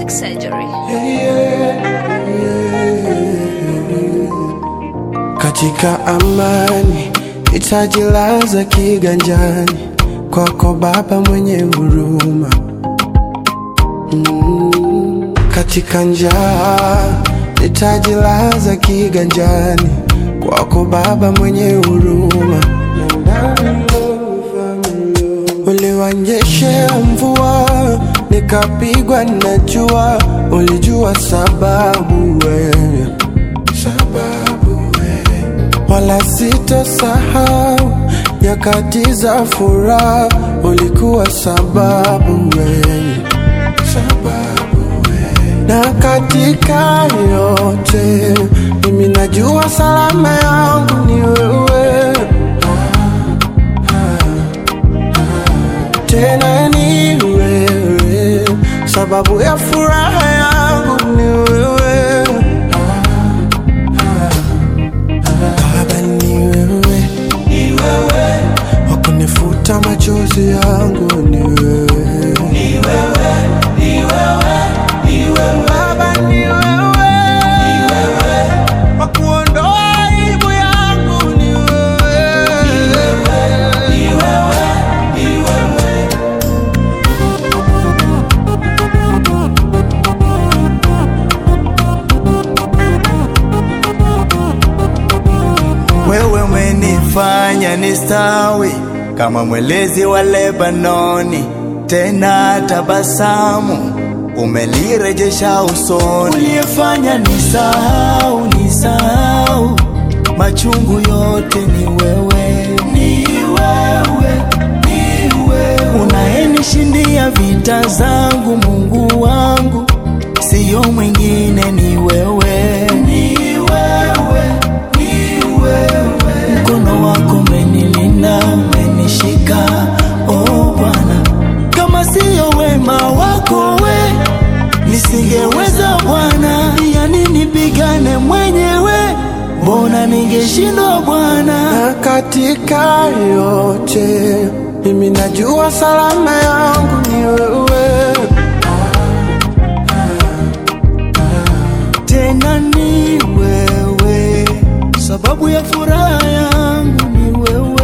surgery. Katika amani nitajilaza kiganjani kwako Baba mwenye huruma. Mm, katika njaa nitajilaza kiganjani kwako Baba mwenye huruma. Uliwanyeshea mvua nikapigwa na jua, ulijua sababu wewe, sababu wewe, wala sitosahau nyakati za furaha, ulikuwa sababu wewe, sababu wewe, na katika yote mimi najua salama yangu ni wewe. tena ni wewe, sababu ya furaha yangu ni wewe. Baba ni wewe, ni wewe, wakunifuta machozi yangu ni wewe, ni wewe, ni wewe, ni wewe. Baba ni wewe, ni wewe, wakuondoa aibu yangu ni wewe, ni wewe, ni wewe, ni wewe. Wewe umenifanya nistawi kama mwelezi wa Lebanoni, tena tabasamu umelirejesha usoni. Uliyefanya nisahau, nisahau machungu yote ni wewe, ni wewe, ni wewe unayenishindia vita zangu, Mungu wangu, siyo mwingine, ni wewe, ni wewe, ni wewe. Mkono wako umenilinda, umenishika, oh Bwana, kama siyo wema wako we nisingeweza Bwana, yani nipigane mwenyewe, mbona ningeshindwa Bwana? na katika yote mimi najua salama yangu ni wewe, tena ni wewe, sababu ya furaha yangu ni wewe.